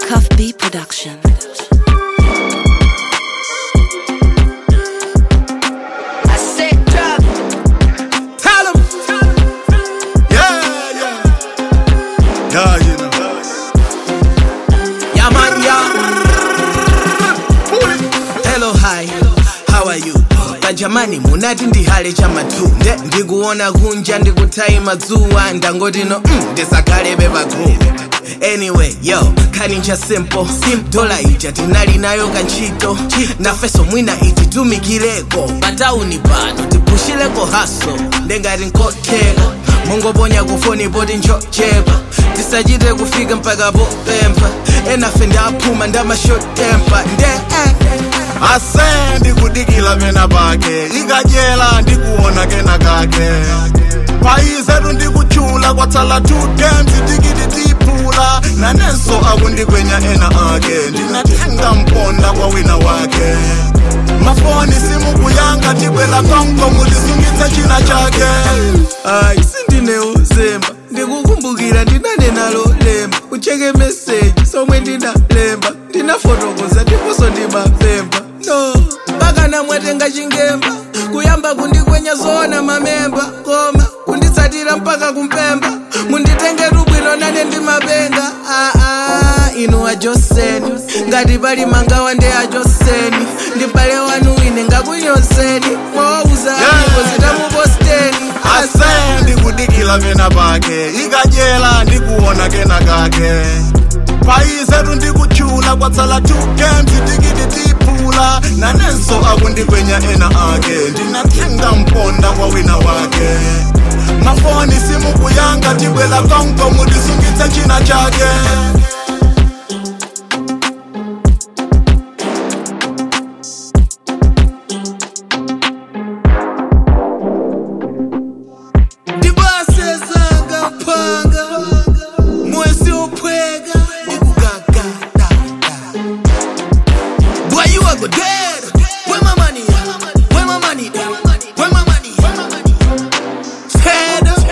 Cuff B Production. I said drop. Tell 'em. Yeah, yeah. Yeah, you know. Yeah, man, yeah. Hello, hi. How are you? Kajamani munati ndihale chamatunde ndikuona kunja ndikutai madzuwa ndangoti no mm, ndisakhale pakhomo anyway yo khaninja simple sim dola ija tinali nayo kantchito nafeso mwina ititumikireko patauni pano tipushireko haso ndengati nkotheka mungoponya kufoni poti njochepa tisachite kufika mpaka popempa enafe ndaphuma ndamashotempa nde eh. ase ndikudikila pena pake ikachela ndikuona kena kake payizetu ndikuchula kwatsala two games tikiti tiphula nanenso akundikwenya ena ake ndinatenga mponda kwa wina wake mafoni simukuyanga tibwela konko mutisungitse china chake ayi sindine uzemba ndikukumbukira ndinane nalo lemba ucheke meseji somwe ndinalemba ndinafotokoza ndiponso ndimapemba no mpaka namwatenga chingemba kuyamba kundikwenya zoona mamemba koma kunditsatira mpaka kumpemba munditengetu bwino nane ndimapenga aa inu ajoseni ngati pali mangawa ndi ajoseni ndibale wanu ine ngakunyozeni mwawauza amigo zitamuposteni ase ndikudikila pena pake ikachela ndikuona kena kake payizetu ndikuchula kwatsala two games tikiti tiphula nanenso akundikwenya ena ake ndinatenga mponda kwa wina wake mafoni simukuyanga tibwela konko mutisungitse china chake ndibasezanga phanga mwesi ophweka ndikugagada boy you are go dead where my money at? where my money at? where my money at? Head up.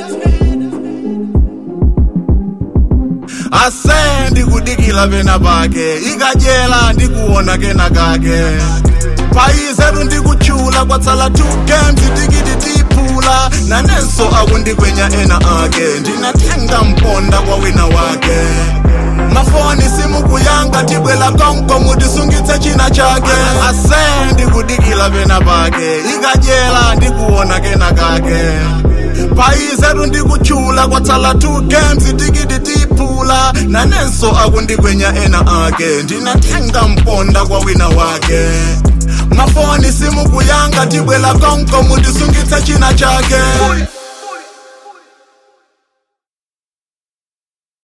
ase ndikudikila pena pake ikachela ndikuona kena kake payizetu ndikuchula kwatsala two games tikiti tiphula nanenso akundikwenya ena ake ndinatenga mponda kwa wina wake mafoni simukuyanga tibwela konko mutisungitse china chake ase ndikudikila pena pake ikachela ndikuona kena kake payizetu ndikuchula kwatsala two games tikiti tiphula nanenso akundikwenya ena ake ndinatenga mponda kwa wina wake mafoni simukuyanga tibwela konko mutisungitse china chake